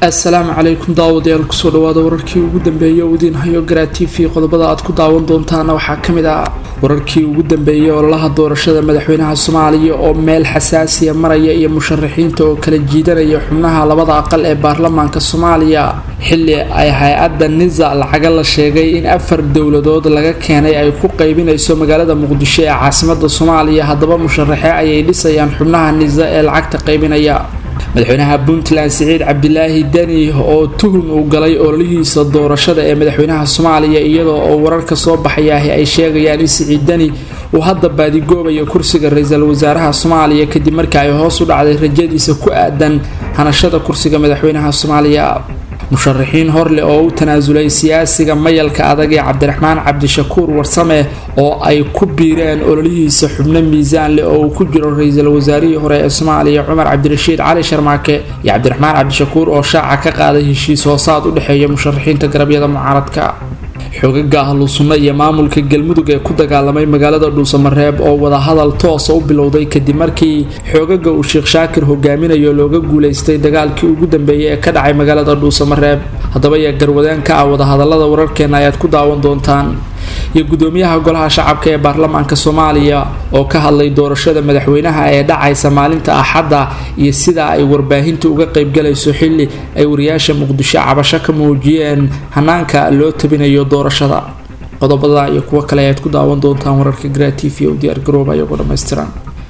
assalaamu calaykum daawadayaal kusoo dhawaada wararkii ugu dambeeyay oo idiin hayo garaa t v qodobada aad ku daawan doontaana waxaa ka mid ah wararkii ugu dambeeyay ololaha doorashada madaxweynaha soomaaliya oo meel xasaasiya maraya iyo musharaxiinta oo kala jiidanaya xubnaha labada aqal ee baarlamaanka soomaaliya xili ay hay-adda nisa lacaga la sheegay in afar dowladood laga keenay ay ku qaybinayso magaalada muqdisho ee caasimada soomaaliya haddaba musharaxe ayay dhisayaan xubnaha nisa ee lacagta qaybinaya madaxweynaha puntland siciid cabdilaahi deni oo tuhun uu galay ololihiisa doorashada ee madaxweynaha soomaaliya iyadoo oo wararka soo baxayaahi ay sheegayaan in siciid deni uu hadda baadigoobayo kursiga ra-iisul wasaaraha soomaaliya kadib markii ay hoos u dhacday rajadiisa ku aadan hanashada kursiga madaxweynaha soomaaliya musharaxiin horleh oo u tanaasulay siyaasiga mayalka adag ee cabdiraxmaan cabdishakuur warsame oo ay ku biireen ololihiisa xubno miisaan leh oo uu ku jiro ra-iisul wasaarihii hore ee soomaaliya cumar cabdirashiid cali sharmaake iyo cabdiraxmaan cabdishakuur oo shaaca ka qaaday heshiis hoosaad u dhexeeya musharaxiinta garabyada mucaaradka xogaga ahlu sunno iyo maamulka galmudug ee ku dagaalamay magaalada dhuusamareeb oo wadahadal toosa u bilowday kadib markii xoogaga uu sheekh shaakir hogaaminayo looga guuleystay dagaalkii ugu dambeeyay ee ka dhacay magaalada dhuusamareeb haddaba yaa garwadeen ka ah wadahadalada wararkeena ayaad ku daawan doontaan iyo gudoomiyaha golaha shacabka ee baarlamaanka soomaaliya oo ka hadlay doorashada madaxweynaha ee dhacaysa maalinta axadda iyo sida ay warbaahinta uga qaybgalayso xili ay wariyaasha muqdisho cabasho ka muujiyeen hanaanka loo tabinayo doorashada qodobada iyo kuwo kale ayaad ku daawan doontaan wararka gra t v u diyaar garooba iyagoo dhammaystiran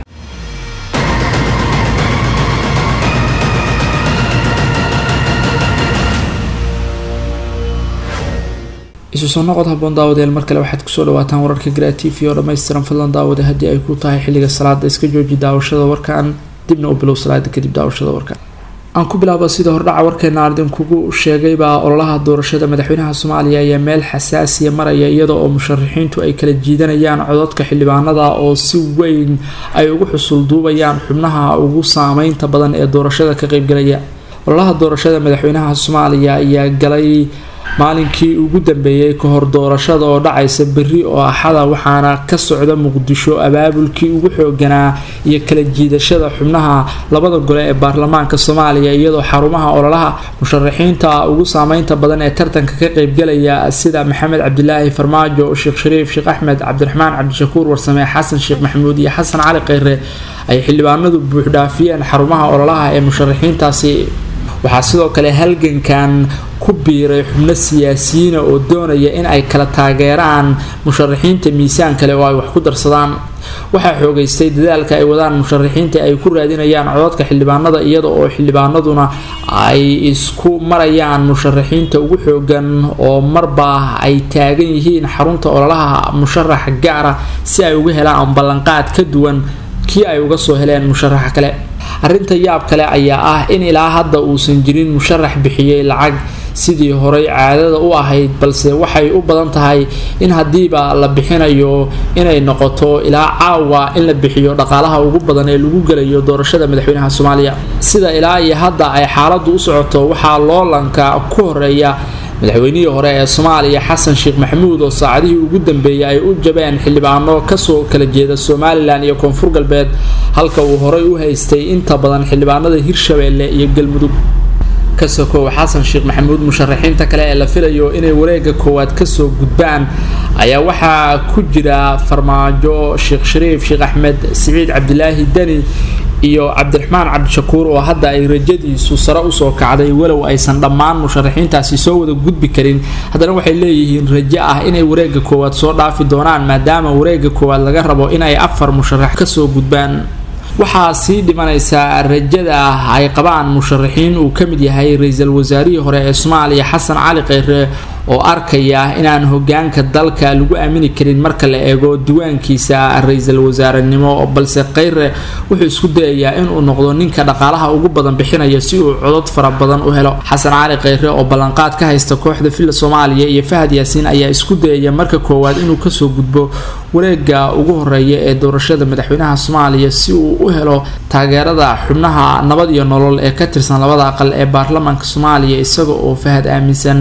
isu soo noqod haboon daawadayaal mar kale waxaad kusoo dhawaataan wararka gra t v oo dhammaystiran fadlan daawada haddii ay ku tahay xilliga salaada iska jooji daawashada warkan dibna u bilow salaada kadib daawashada warkan aan ku bilaaba sida hordhaca warkeena ardinkugu sheegaybaa ololaha doorashada madaxweynaha soomaaliya ayaa meel xasaasiya maraya iyada oo musharaxiintu ay kala jiidanayaan cododka xildhibaanada oo si weyn ay ugu xusul duubayaan xubnaha ugu saameynta badan ee doorashada ka qeybgalaya ololaha doorashada madaxweynaha soomaaliya ayaa galay maalinkii ugu dambeeyay kahor doorashada oo dhacaysa berri oo axada waxaana ka socda muqdisho abaabulkii ugu xooganaa iyo kala jiidashada xubnaha labada gole ee baarlamaanka soomaaliya iyadoo xarumaha ololaha musharaxiinta ugu saameynta badan ee tartanka ka qeybgalaya sida maxamed cabdilaahi farmaajo sheekh shariif sheekh axmed cabdiraxmaan cabdishakuur warsame xasan sheekh maxamuud iyo xasan cali kheyre ay xildhibaanadu buuxdhaafiyeen xarumaha ololaha ee musharaxiintaasi waxaa sidoo kale halgankan ku biiray xubno siyaasiyiina oo doonaya in ay kala taageeraan musharaxiinta miisaan kale oo ay wax ku darsadaan waxaa xoogeystay dadaalka ay wadaan musharaxiinta ay ku raadinayaan cododka xildhibaanada iyada oo xildhibaanaduna ay isku marayaan musharaxiinta ugu xoogan oo marba ay taagan yihiin xarunta ololaha musharax gaara si ay uga helaan ballanqaad ka duwan kii ay uga soo heleen musharaxa kale arrinta yaab kale ayaa ah in ilaa hadda uusan jirin musharax bixiyey lacag sidii horey caadada u ahayd balse waxay u badan tahay in haddiiba la bixinayo inay noqoto ilaa caawa in la bixiyo dhaqaalaha ugu badan ee lagu gelayo doorashada madaxweynaha soomaaliya sida ilaa iyo hadda ay xaaladu u socoto waxaa loolanka ku horeeya madaxweynihii hore ee soomaaliya xasan sheekh maxamuud oo saacadihii ugu dambeeyay ay u jabeen xildhibaano kasoo kala jeeda somalilan iyo koonfur galbeed halka uu horey u haystay inta badan xildhibaanada hirshabeelle iyo galmudug ka sokow xasan sheekh maxamuud musharaxiinta kale ee la filayo inay wareega koowaad kasoo gudbaan ayaa waxaa ku jira farmaajo sheekh shariif sheekh axmed siciid cabdilaahi deni iyo cabdiraxmaan cabdishakuur oo hadda ay rajadiisu sare usoo kacday walow aysan dhammaan musharaxiintaasi soo wada gudbi karin haddana waxay leeyihiin rajo ah inay wareega koowaad soo dhaafi doonaan maadaama wareega koowaad laga rabo inay afar musharax kasoo gudbaan waxaa sii dhimanaysaa rajada ay qabaan musharaxiin uu ka mid yahay ra-iisul wasaarihii hore ee soomaaliya xasan cali kheyre oo arkaya inaan hogaanka dalka lagu aamini karin marka la eego diiwaankiisa ra-iisul wasaarenimo balse kheyre wuxuu isku dayayaa inuu noqdo ninka dhaqaalaha ugu badan bixinaya si uu codod fara badan u helo xasan cali kheyre oo ballanqaad ka haysta kooxda villa soomaaliya iyo fahad yaasiin ayaa isku dayaya marka koowaad inuu kasoo gudbo wareega ugu horeeya ee doorashada madaxweynaha soomaaliya si uu u helo taageerada xubnaha nabad iyo nolol ee ka tirsan labada aqal ee baarlamaanka soomaaliya isaga oo fahad aaminsan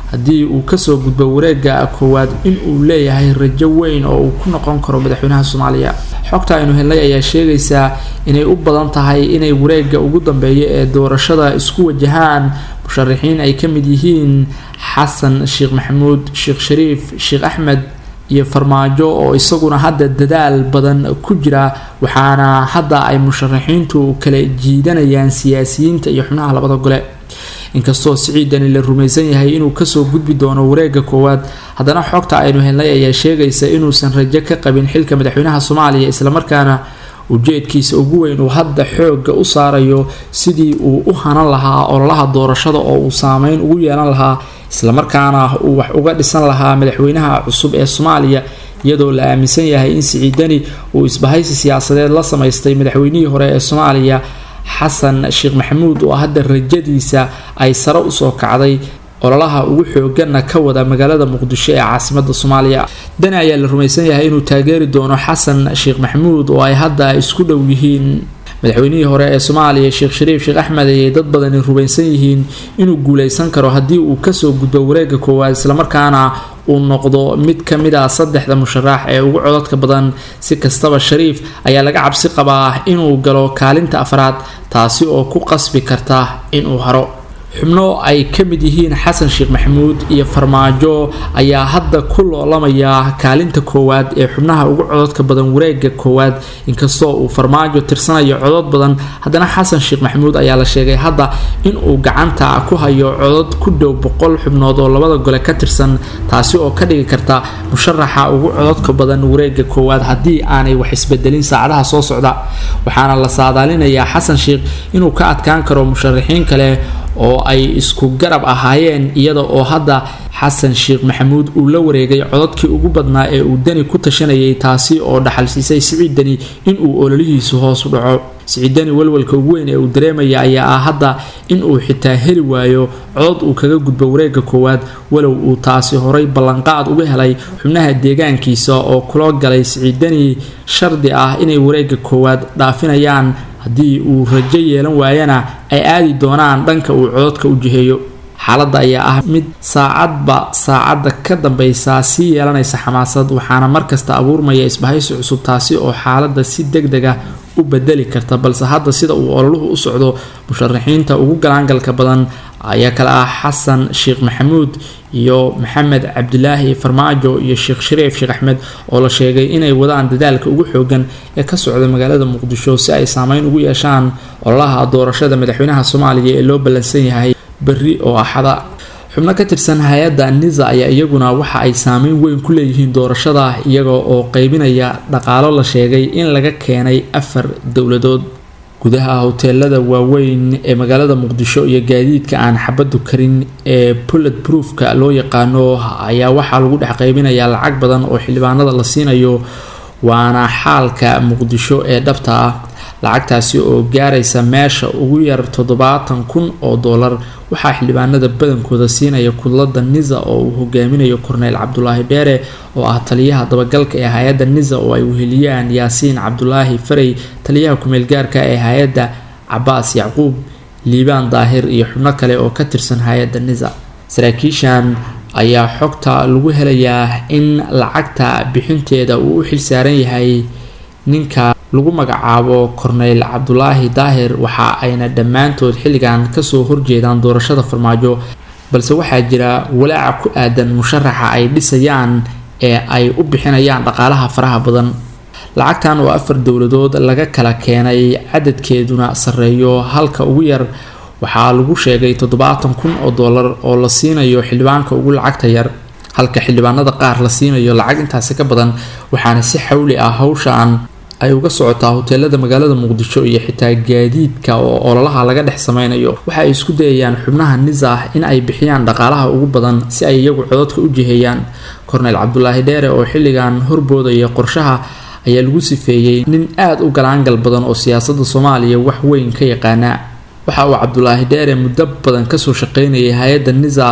haddii uu kasoo gudbo wareega koowaad in uu leeyahay rajo weyn oo uu ku noqon karo madaxweynaha soomaaliya xogta aynu helnay ayaa sheegaysaa inay u badan tahay inay wareega ugu dambeeya ee doorashada isku wajahaan musharaxiin ay ka mid yihiin xasan sheekh maxamuud sheekh shariif sheekh axmed iyo farmaajo oo isaguna hadda dadaal badan ku jira waxaana hadda ay musharaxiintu kala jiidanayaan siyaasiyiinta iyo xubnaha labada gole inkastoo siciidani la rumaysan yahay inuu kasoo gudbi doono wareega koowaad haddana xogta aynu helnay ayaa sheegaysa inuusan rajo ka qabin xilka madaxweynaha soomaaliya islamarkaana ujeedkiisa ugu weyn uu hadda xooga u saarayo sidii uu u hanan lahaa ololaha doorashada oo uu saameyn ugu yeelan lahaa islamarkaana uu wax uga dhisan lahaa madaxweynaha cusub ee soomaaliya iyadoo la aaminsan yahay in siciidani uu isbahaysi siyaasadeed la samaystay madaxweynihii hore ee soomaaliya xasan sheekh maxamuud oo hadda rajadiisa ay sare usoo kacday ololaha ugu xooganna ka wada magaalada muqdisho ee caasimada soomaaliya dani ayaa la rumaysan yahay inuu taageeri doono xasan sheekh maxamuud oo ay hadda isku dhow yihiin madaxweynihii hore ee soomaaliya sheekh shariif sheekh axmed ayay dad badani rumaysan yihiin inuu guuleysan karo haddii uu kasoo gudbo wareega koowaad islamarkaana uu noqdo mid ka mid a saddexda musharax ee ugu codadka badan si kastaba shariif ayaa laga cabsi qabaa inuu galo kaalinta afraad taasi oo ku qasbi karta inuu haro xubno ay ka mid yihiin xasan sheekh maxamuud iyo farmaajo ayaa hadda ku loolamaya kaalinta koowaad ee xubnaha ugu cododka badan wareega koowaad inkastoo uu farmaajo tirsanayo codod badan haddana xasan sheekh maxamuud ayaa la sheegay hadda inuu gacanta ku hayo codod ku dhow boqol xubnood oo labada gole ka tirsan taasi oo ka dhigi karta musharaxa ugu cododka badan wareega koowaad haddii aanay wax isbedelin saacadaha soo socda waxaana la saadaalinayaa xasan sheekh inuu ka adkaan karo musharaxiin kale oo ay isku garab ahaayeen iyada oo hadda xasan sheekh maxamuud uu la wareegay cododkii ugu badnaa ee uu dani ku tashanayay taasi oo dhaxalsiisay siciid dani inuu ololihiisu hoos u dhaco siciid dani walwalka ugu weyn ee uu dareemaya ayaa ah hadda inuu xitaa heli waayo codod uu kaga gudbo wareega koowaad walow uu taasi horay ballanqaad uga helay xubnaha deegaankiisa oo kula galay siciid dani shardi ah inay wareega koowaad dhaafinayaan haddii uu rajo yeelan waayana ay aadi doonaan dhanka uu cododka u jiheeyo xaaladda ayaa ah mid saacadba saacadda ka dambaysa sii yeelanaysa xamaasad waxaana markasta abuurmaya isbahaysi cusub taasi oo xaaladda si deg deg ah u bedeli karta balse hadda sida uu ololuhu u socdo musharaxiinta ugu galaangalka badan ayaa kale ah xasan sheekh maxamuud iyo maxamed cabdilaahi farmaajo iyo sheekh shariif sheekh axmed oo la sheegay inay wadaan dadaalka ugu xoogan ee ka socda magaalada muqdisho si ay saameyn ugu yeeshaan ololaha doorashada madaxweynaha soomaaliya ee loo ballansan yahay berri oo axada xubno ka tirsan hay-adda nisa ayaa iyaguna waxa ay saameyn weyn ku leeyihiin doorashada iyaga oo qeybinaya dhaqaalo la sheegay in laga keenay afar dowladood gudaha hoteelada waaweyn ee magaalada muqdisho iyo gaadiidka aan xabadu karin ee bullet proofka loo yaqaano ayaa waxaa lagu dhex qaybinayaa lacag badan oo xildhibaanada la siinayo waana xaalka muqdisho ee dhabta ah lacagtaasi oo gaaraysa meesha ugu yar toddobaatan kun oo doolar waxaa xildhibaanada badankooda siinaya kudlada nisa oo uu hogaaminayo korneyl cabdulaahi dheere oo ah taliyaha dabagalka ee hay-adda nisa oo ay weheliyaan yaasiin cabdulaahi farey taliyaha kumeel gaarka ee hay-adda cabaas yacquub liibaan daahir iyo xubno kale oo ka tirsan hay-adda nisa saraakiishan ayaa xogta lagu helayaa in lacagta bixinteeda uu u xilsaaran yahay ninka lagu magacaabo korneyl cabdulaahi daahir waxa ayna dhammaantood xilligan kasoo horjeedaan doorashada farmaajo balse waxaa jira walaaca ku aadan musharaxa ay dhisayaan ee ay u bixinayaan dhaqaalaha faraha badan lacagtan oo afar dowladood laga kala keenay cadadkeeduna sareeyo halka ugu yar waxaa lagu sheegay toddobaatan kun oo doolar oo la siinayo xildhibaanka ugu lacagta yar halka xildhibaanada qaar la siinayo lacag intaasi ka badan waxaana si xawli ah hawshaan ay uga socotaa hoteelada magaalada muqdisho iyo xitaa gaadiidka oo ololaha laga dhex sameynayo waxa ay isku dayayaan xubnaha nisa in ay bixiyaan dhaqaalaha ugu badan si ay iyagu cododka u jiheeyaan korneyl cabdulaahi dheere oo xilligan horboodaya qorshaha ayaa lagu sifeeyey nin aada u galaangal badan oo siyaasada soomaaliya wax weyn ka yaqaana waxa uu cabdulaahi dheere muddo badan kasoo shaqeynayay hay-adda nisa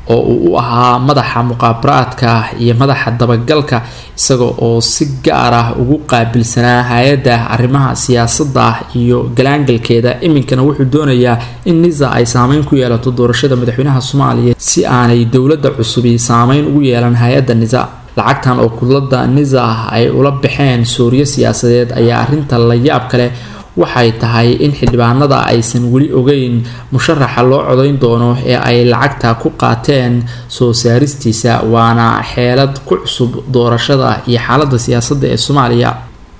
oo uu u ahaa madaxa muqaabaraadka iyo madaxa dabagalka isaga oo si gaar ah ugu qaabilsanaa hay-adda arrimaha siyaasadda iyo galaangalkeeda iminkana wuxuu doonayaa in nisa ay saameyn ku yeelato doorashada madaxweynaha soomaaliya si aanay dowladda cusubi saameyn ugu yeelan hay-adda nisa lacagtan oo kudlada nisa ay ula baxeen sooriyo siyaasadeed ayaa arrinta la yaab kale waxay tahay in xildhibaanada aysan weli ogeyn musharaxa loo codayn doono ee ay lacagta ku qaateen soo saaristiisa waana xeelad ku cusub doorashada iyo xaalada siyaasadda ee soomaaliya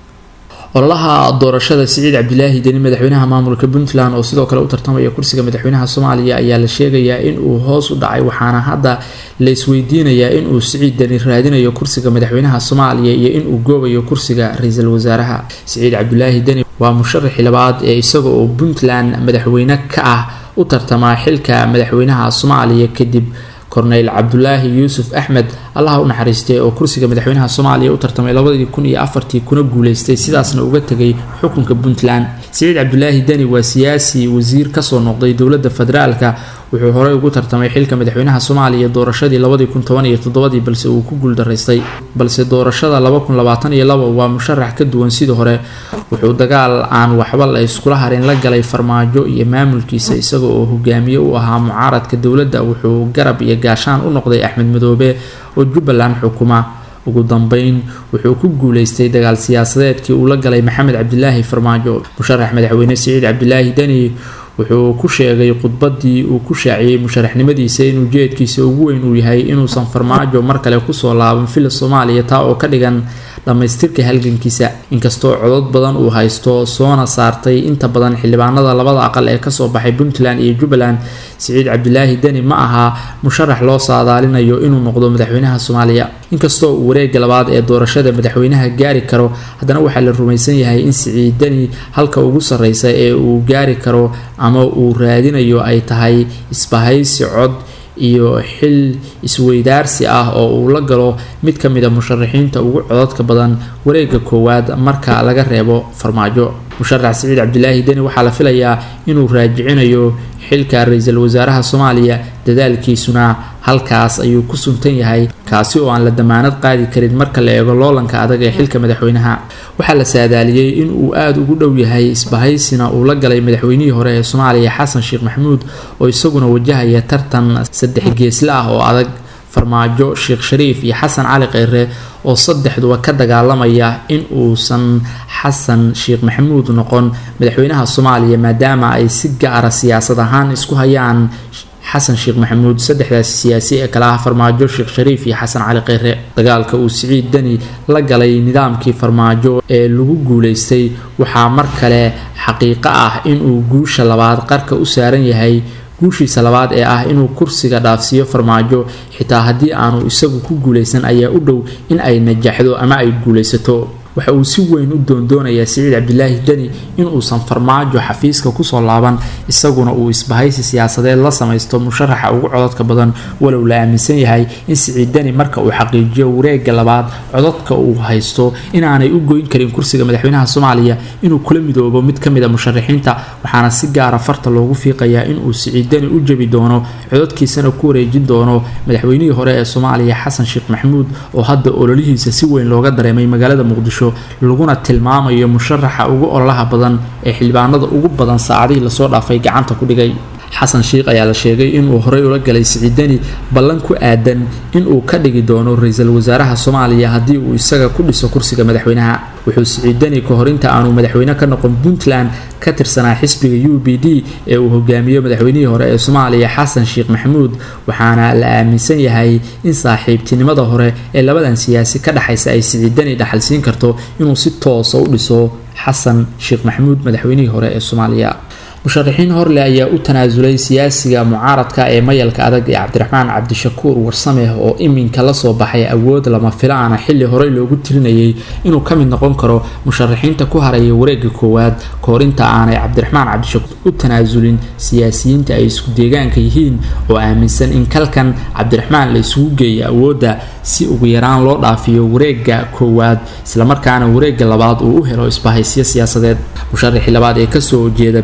ololaha doorashada siciid cabdilaahi deni madaxweynaha maamulka puntland oo sidoo kale u tartamaya kursiga madaxweynaha soomaaliya ayaa la sheegayaa inuu hoos u dhacay waxaana hadda la isweydiinayaa inuu siciid deni raadinayo kursiga madaxweynaha soomaaliya iyo inuu goobayo kursiga ra-iisul wasaaraha siciid cabdilaahi deni waa musharaxii labaad ee isaga oo puntland madaxweyne ka ah u tartamaa xilka madaxweynaha soomaaliya kadib korneyl cabdulaahi yuusuf axmed allaha u naxariistay oo kursiga madaxweynaha soomaaliya u tartamay labadii kun iyo afartii kuna guuleystay sidaasna uga tegay xukunka puntland siciid cabdulaahi deni waa siyaasi wasiir kasoo noqday dowladda federaalka wuxuu horey ugu tartamay xilka madaxweynaha soomaaliya doorashadii labadii kun toban iyo toddobadii balse uu ku guuldaraystay balse doorashada laba kun labaatan iyo laba waa musharax ka duwan sidii hore wuxuu dagaal aan waxba la iskula harin la galay farmaajo iyo maamulkiisa isaga oo hogaamiye u ahaa mucaaradka dowladda wuxuu garab iyo gaashaan u noqday axmed madoobe oo jubbaland xukuma ugu dambeyn wuxuu ku guuleystay dagaal siyaasadeedkii uu la galay maxamed cabdilaahi farmaajo musharax madaxweyne siciid cabdilaahi deni wuxuu ku sheegay khudbadii uu ku shaaciyey musharaxnimadiisa in ujeedkiisa ugu weyn uu yahay inuusan farmaajo mar kale kusoo laaban fila soomaaliya taa oo ka dhigan dhammaystirka halgankiisa inkastoo codod badan uu haysto soona saartay inta badan xildhibaanada labada aqal ee kasoo baxay puntland iyo jubbaland siciid cabdilaahi deni ma aha musharax loo saadaalinayo inuu noqdo madaxweynaha soomaaliya inkastoo uu wareega labaad ee doorashada madaxweynaha gaari karo haddana waxaa la rumaysan yahay in siciid deni halka ugu sarreysa ee uu gaari karo ama uu raadinayo ay tahay isbahaysi cod iyo xil isweydaarsi ah oo uu la galo mid ka mid a musharaxiinta ugu cododka badan wareega koowaad marka laga reebo farmaajo musharax siciid cabdilaahi deni waxaa la filayaa inuu raajicinayo xilka ra-iisul wasaaraha soomaaliya dadaalkiisuna halkaas ayuu ku suntan yahay kaasi oo aan la damaanad qaadi karin marka la eego loolanka adag ee xilka madaxweynaha waxaa la saadaaliyey in uu aada ugu dhow yahay isbahaysina uu la galay madaxweynihii hore ee soomaaliya xasan sheekh maxamuud oo isaguna wajahaya tartan saddex geesle ah oo adag farmaajo sheekh shariif iyo xasan cali kheyre oo saddexduba ka dagaalamaya in uusan xasan sheekh maxamuud noqon madaxweynaha soomaaliya maadaama ay si gaara siyaasad ahaan isku hayaan xasan sheekh maxamuud saddexdaasi siyaasi ee kale ah farmaajo sheekh shariif iyo xasan cali kheyre dagaalka uu siciid deni la galay nidaamkii farmaajo ee lagu guuleystay waxaa mar kale xaqiiqo ah inuu guusha labaad qarka u saaran yahay guushiisa labaad ee ah inuu kursiga dhaafsiiyo farmaajo xitaa haddii aanu isagu ku guulaysan ayaa u dhow in ay najaxdo ama ay guulaysato waxa uu si weyn u doondoonayaa siciid cabdilaahi deni inuusan farmaajo xafiiska kusoo laaban isaguna uu isbahaysi siyaasadeed la samaysto musharaxa ugu cododka badan walow la aaminsan yahay in siciid deni marka uu xaqiijiyo wareega labaad cododka uu haysto inaanay u goyn karin kursiga madaxweynaha soomaaliya inuu kula midoobo mid ka mid a musharaxiinta waxaana si gaara farta loogu fiiqayaa inuu siciid deni u jebi doono cododkiisana ku wareejin doono madaxweynihii hore ee soomaaliya xasan sheekh maxamuud oo hadda ololihiisa si weyn looga dareemay magaalada muqdisho laguna tilmaamayo musharaxa ugu ololaha badan ee xildhibaanada ugu badan saacadihii lasoo dhaafay gacanta ku dhigay xasan sheikh ayaa la sheegay inuu horey ula galay siciidani ballan ku aadan inuu ka dhigi doono ra-iisul wasaaraha soomaaliya haddii uu isaga ku dhiso kursiga madaxweynaha wuxuu siciidani ka hor inta aanu madaxweyne ka noqon puntland ka tirsanaa xisbiga u b d ee uu hogaamiyo madaxweynihii hore ee soomaaliya xasan sheekh maxamuud waxaana la aaminsan yahay in saaxiibtinimada hore ee labadan siyaasi ka dhexaysa ay siciidani dhaxalsiin karto inuu si toosa u dhiso xasan sheekh maxamuud madaxweynihii hore ee soomaaliya musharaxiin horle ayaa u tanaasulay siyaasiga mucaaradka ee mayalka adag ee cabdiraxmaan cabdishakuur warsameh oo iminka lasoo baxay awood lama filaana xilli horey loogu tirinayay inuu ka mid noqon karo musharaxiinta ku haraya wareega koowaad koorinta aanay cabdiraxmaan cabdishakuur u tanaasulin siyaasiyiinta ay isku deegaanka yihiin oo aaminsan in kalkan cabdiraxmaan la isugu geeyo awoodda si ugu yaraan loo dhaafiyo wareega koowaad islamarkaana wareega labaad uu u helo isbahaysyo siyaasadeed musharaxii labaad ee kasoo jeeda beesha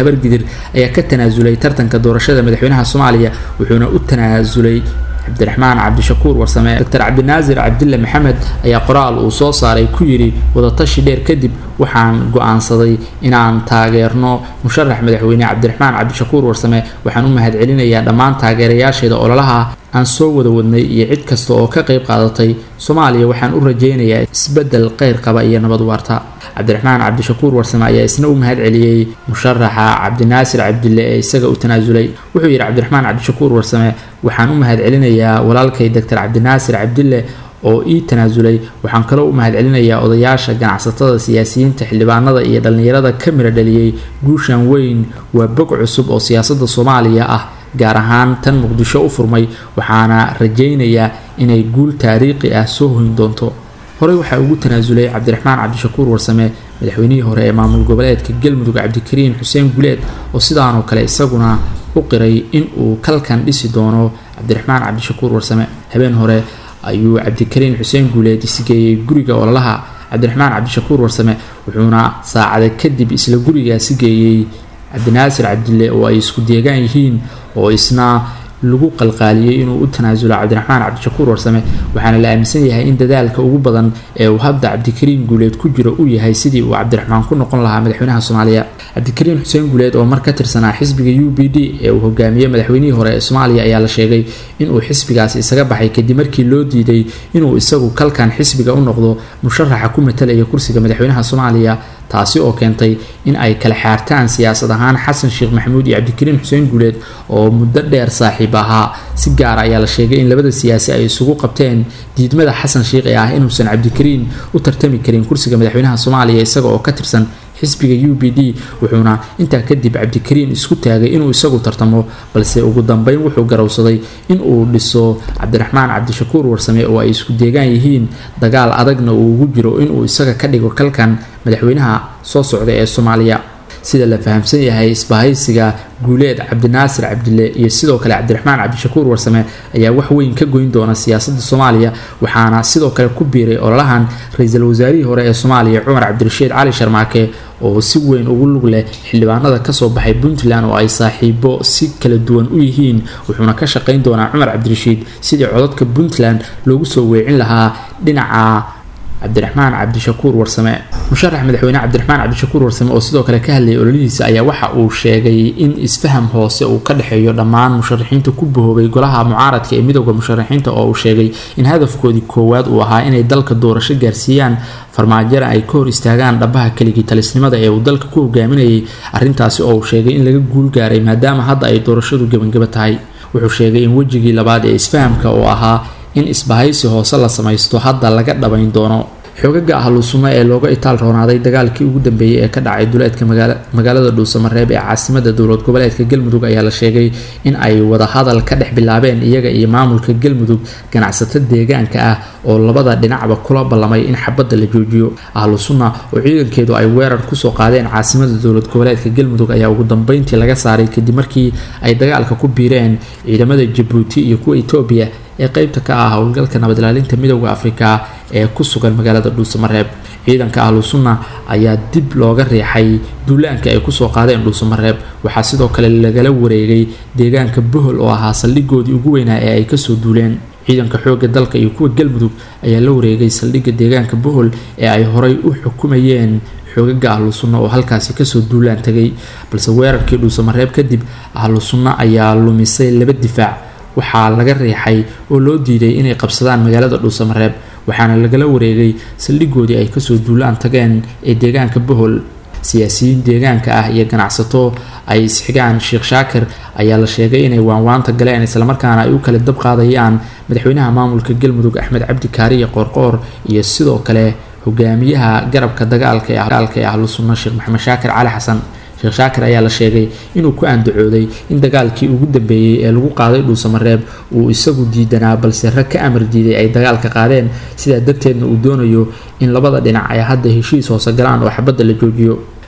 habargidir ayaa ka tanaasulay tartanka doorashada madaxweynaha soomaaliya wuxuuna u tanaasulay cabdiraxmaan cabdishakuur warsame doctor cabdinaasir cabdille maxamed ayaa qoraal uu soo saaray ku yidhi wadatashi dheer kadib waxaan go-aansaday inaan taageerno musharax madaxweyne cabdiraxmaan cabdishakuur warsame waxaan u mahadcelinayaa dhammaan taageerayaasheeda ololaha aan soo wada wadnay iyo cid kasta oo ka qayb qaadatay soomaaliya waxaan u rajaynayaa isbedel kheyr qaba iyo nabad waarta cabdiraxmaan cabdishakuur warsame ayaa isna u mahad celiyey musharaxa cabdinaasir cabdille ee isaga u tanaasulay wuxuu yidhi cabdiraxmaan cabdishakuur warsame waxaan u mahad celinayaa walaalkay doctor cabdinaasir cabdille oo ii tanaasulay waxaan kaloo u mahad celinayaa odayaasha ganacsatada siyaasiyiinta xildhibaanada iyo dhallinyarada ka mira dhaliyey guushan weyn waa bog cusub oo siyaasadda soomaaliya ah gaar ahaan tan muqdisho u furmay waxaana rajaynayaa inay guul taariikhi ah soo hoyn doonto horey waxaa ugu tanaasulay cabdiraxmaan cabdishakuur warsame madaxweynihii hore ee maamul goboleedka galmudug cabdikariin xuseen guleed oo sidaanoo kale isaguna u qiray in uu kalkan dhisi doono cabdiraxmaan cabdishakuur warsame habeen hore ayuu cabdikariin xuseen guuleed isgeeyey guriga ololaha cabdiraxmaan cabdishakuur warsame wuxuuna saacada kadib isla gurigaasi geeyey cabdinaasir cabdille oo ay isku deegaan yihiin oo isna lagu qalqaaliyey inuu u tanaasulo cabdiraxmaan cabdishakuur warsame waxaana la aaminsan yahay in dadaalka ugu badan ee uu hadda cabdikariin guuleed ku jiro uu yahay sidii uu cabdiraxmaan ku noqon lahaa madaxweynaha soomaaliya cabdikariin xuseen guuleed oo mar ka tirsanaa xisbiga u b d ee uu hogaamiyey madaxweynihii hore ee soomaaliya ayaa la sheegay inuu xisbigaasi isaga baxay kadib markii loo diiday inuu isagu kalkan xisbiga u noqdo musharaxa ku matalaya kursiga madaxweynaha soomaaliya taasi oo keentay in ay kala xaartaan siyaasad ahaan xasan sheekh maxamuud iyo cabdikariin xuseen guuleed oo muddo dheer saaxiib ahaa si gaara ayaa la sheegay in labada siyaasi ay isugu qabteen diidmada xasan sheekh ee ah inuusan cabdikariin u tartami karin kursiga madaxweynaha soomaaliya isaga oo ka tirsan xisbiga u b d wuxuuna intaa kadib cabdikariin isku taagay inuu isagu tartamo balse ugu dambeyn wuxuu garowsaday in uu dhiso cabdiraxmaan cabdishakuur warsame oo ay isku deegaan yihiin dagaal adagna uu ugu jiro inuu isaga ka dhigo kalkan madaxweynaha soo socda ee soomaaliya sida la fahamsan yahay isbahaysiga guuleed cabdinaasir cabdille iyo sidoo kale cabdiraxmaan cabdishakuur warsame ayaa wax weyn ka goyn doona siyaasadda soomaaliya waxaana sidoo kale ku biiray ololahan ra-iisul wasaarihii hore ee soomaaliya cumar cabdirashiid cali sharmaake oo si weyn ugu lug leh xildhibaanada kasoo baxay puntland oo ay saaxiibo si kala duwan u yihiin wuxuuna ka shaqayn doonaa cumar cabdirashiid sidii codadka puntland loogu soo weecin lahaa dhinaca cabdiraxmaan cabdishakuur warsame musharax madaxweyne cabdiraxmaan cabdishakuur warsame oo sidoo kale ka hadlayay ololihiisa ayaa waxa uu sheegay in isfaham hoose uu ka dhexeeyo dhammaan musharaxiinta ku bahoobay golaha mucaaradka ee midooda musharaxiinta oo uu sheegay in hadafkoodii koowaad uu ahaa inay dalka doorasho gaarsiiyaan farmaajara ay ka hor istaagaan dhabaha keligii talisnimada ee uu dalka ku hogaaminayay arrintaasi oo uu sheegay in laga guul gaaray maadaama hadda ay doorashadu gebangeba tahay wuxuu sheegay in wejigii labaad ee isfahamka oo ahaa in isbahaysi hoose la samaysto hadda laga dhabayn doono xoogaga ahlusunno ee looga itaal roonaaday dagaalkii ugu dambeeyey ee ka dhacay duleedka magaalada dhuusamareeb ee caasimada dowlad goboleedka galmudug ayaa la sheegay in ay wadahadal ka dhex bilaabeen iyaga iyo maamulka galmudug ganacsato deegaanka ah oo labada dhinacba kula ballamay in xabadda la joojiyo ahlu sunna oo ciidankeedu ay weerar kusoo qaadeen caasimada dowlad goboleedka galmudug ayaa ugu dambeyntii laga saaray kadib markii ay dagaalka ku biireen ciidamada jabuuti iyo kuwa etoobiya ee qeybta ka ah howlgalka nabad ilaalinta midooda afrika ee ku sugan magaalada dhuusamareeb ciidanka ahlu sunna ayaa dib looga riixay duulaanka ay kusoo qaadeen dhuusamareeb waxaa sidoo kale lagala wareegay deegaanka bohol oo ahaa saldhigoodii ugu weynaa ee ay kasoo duuleen ciidanka xoogga dalka iyo kuwa galmudug ayaa la wareegay saldhigga deegaanka bohol ee ay horay u xukumayeen xoogaga ahlu sunna oo halkaasi kasoo duulaan tagay balse weerarkii dhuusamareeb kadib ahlu sunna ayaa lumisay laba difaac waxaa laga riixay oo loo diiday inay qabsadaan magaalada dhuusamareeb waxaana lagala wareegay saldhigoodii ay kasoo duulaan tageen ee deegaanka bohol siyaasiyiin deegaanka ah iyo ganacsato ay isxigaan sheekh shaakir ayaa la sheegay inay waanwaanta galeen islamarkaana ay u kala dab qaadayaan madaxweynaha maamulka galmudug axmed cabdi kaariye qoorqoor iyo sidoo kale hogaamiyaha garabka dagaalka ee ahlu sunna sheekh maxamed shaakir cali xasan sheekh shaakir ayaa la sheegay inuu ku andacooday in dagaalkii ugu dambeeyey ee lagu qaaday dhuusamareeb uu isagu diidanaa balse rag ka amar diiday ay dagaalka qaadeen sidaa darteedna uu doonayo in labada dhinac ay hadda heshiis hoose galaan oo xabadda la joojiyo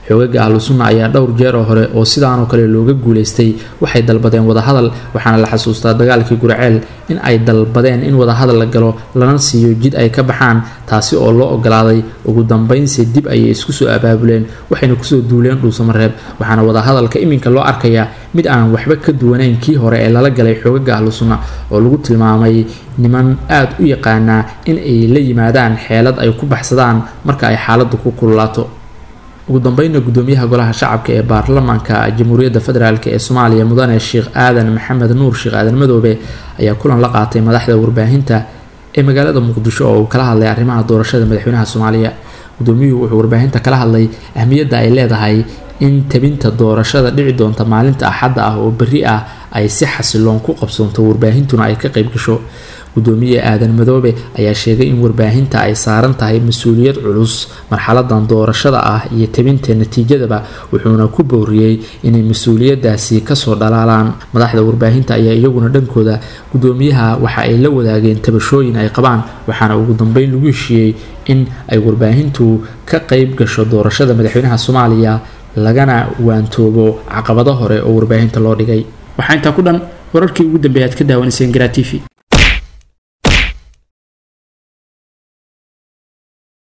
xoogaga ahlu sunna ayaa dhowr jeer oo hore oo sidaanoo kale looga guuleystay waxay dalbadeen wadahadal waxaana la xasuustaa dagaalkii gurceel in ay dalbadeen in wadahadal la galo lana siiyo jid ay ka baxaan taasi oo loo ogolaaday ugu dambeynse dib ayay isku soo abaabuleen waxayna kusoo duuleen dhuusamareeb waxaana wadahadalka iminka loo arkayaa mid aan waxba ka duwanayn kii hore ee lala galay xoogaga ahlu sunna oo lagu tilmaamay niman aada u yaqaanaa in ay la yimaadaan xeelad ay ku baxsadaan marka ay xaaladdu ku kululaato ugu dambeynna gudoomiyaha golaha shacabka ee baarlamaanka jamhuuriyadda federaalk ee soomaaliya mudane sheekh aadan maxamed nuur sheekh aadan madoobe ayaa kulan la qaatay madaxda warbaahinta ee magaalada muqdisho oo uu kala hadlay arrimaha doorashada madaxweynaha soomaaliya gudoomiyuhu wuxuu warbaahinta kala hadlay ahmiyadda ay leedahay in tabinta doorashada dhici doonta maalinta axadda ah oo berri ah ay si xasiloon ku qabsoonto warbaahintuna ay ka qayb gasho gudoomiye aadan madoobe ayaa sheegay in warbaahinta ay saaran tahay mas-uuliyad culus marxaladan doorashada ah iyo tabinta natiijadaba wuxuuna ku booriyey inay mas-uuliyadaasi kasoo dhalaalaan madaxda warbaahinta ayaa iyaguna dhankooda gudoomiyaha waxa ay la wadaageen tabashooyin ay qabaan waxaana ugu dambeyn lagu heshiiyey in ay warbaahintu ka qayb gasho doorashada madaxweynaha soomaaliya lagana waantoobo caqabado hore oo warbaahinta loo dhigay waxaa intaa ku dhan wararkii ugu dambeeya aad ka daawanayseen garaa t v